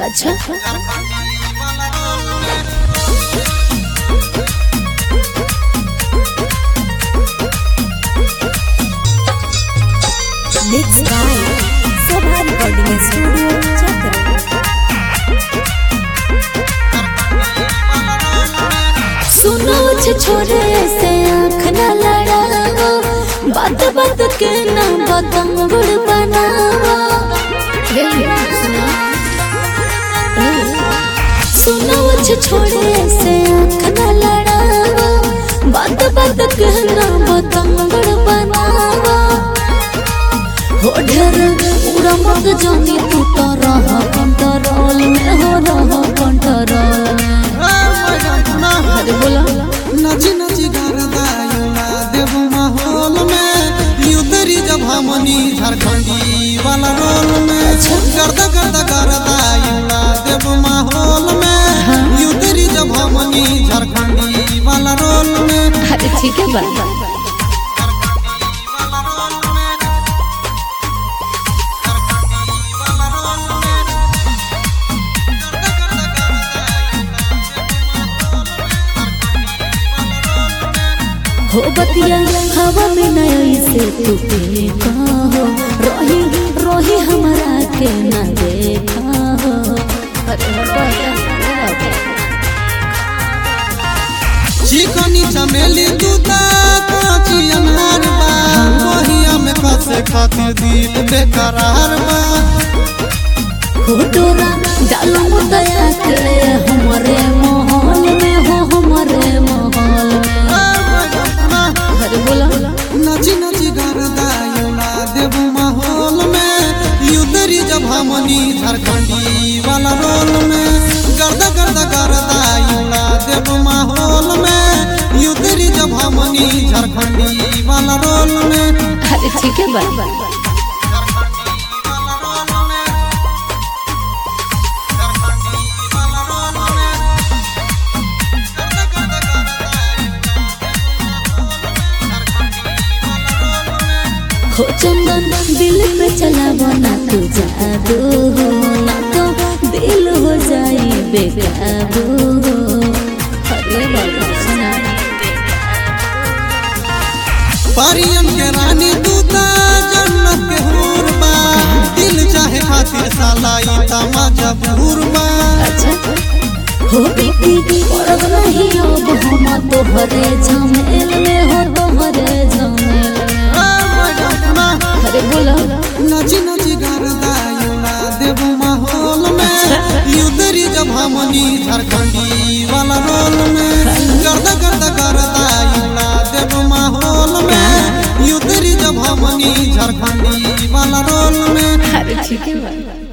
अच्छा mix by सभा recording studio चक्र सुनो छे छोरे से आँख न लड़ावा बात बात के ना बदम गुड़ बनावा सुनो छे छोरे से आँख न लड़ावा बात बात के ना बदम गुड़ बनावा हो ढेर पूरा मत जानी तू तो रह कंट्रोल में हो रह कंट्रोल में अरे बोला नची नची गरदायुला देव माहौल में युदरी जब हमनी झारखंडी वाला रोल में गर्दा गर्दा गरदायुला देव माहौल में युदरी जब हमनी झारखंडी वाला रोल में अरे ठीक है बा हो बतिया हवा में नया से तू देखा हो रोही रोही हमारा के ना देखा हो अरे बाबा चिकनी चमेली दूता काची अनार बा वहिया में कसे खातिर दिल बेकरार बा फोटोरा डालो मुदया के हमारे माहौल में हो हमारे माहौल में अरे बोला नची नची गरदायुला देव माहौल में युदरी जब हमनी झारखंडी वाला रोल में गर्दा गर्दा गरदायुला देव माहौल में युदरी जब हमनी झारखंडी वाला रोल में अरे ठीक है बा हो चंदन दिल पे चला बना तू जादू हो ना तो दिल हो जाए बेकाबू हो अरे बाबा सुना परियन के रानी दूता जन्नत के हूर बा दिल चाहे खातिर साला ई तमाजा भूर बा अच्छा हो बेटी पड़ब नहीं अब हम तोहरे झमेल में हो तोहरे झमेल में अरे बोला नची नची गरदायुला देव माहौल में युदरी जब हमनी झारखंडी वाला रोल में गर्दा गर्दा गरदायुला देव माहौल में युदरी जब हमनी झारखंडी वाला रोल में अरे ठीक है बा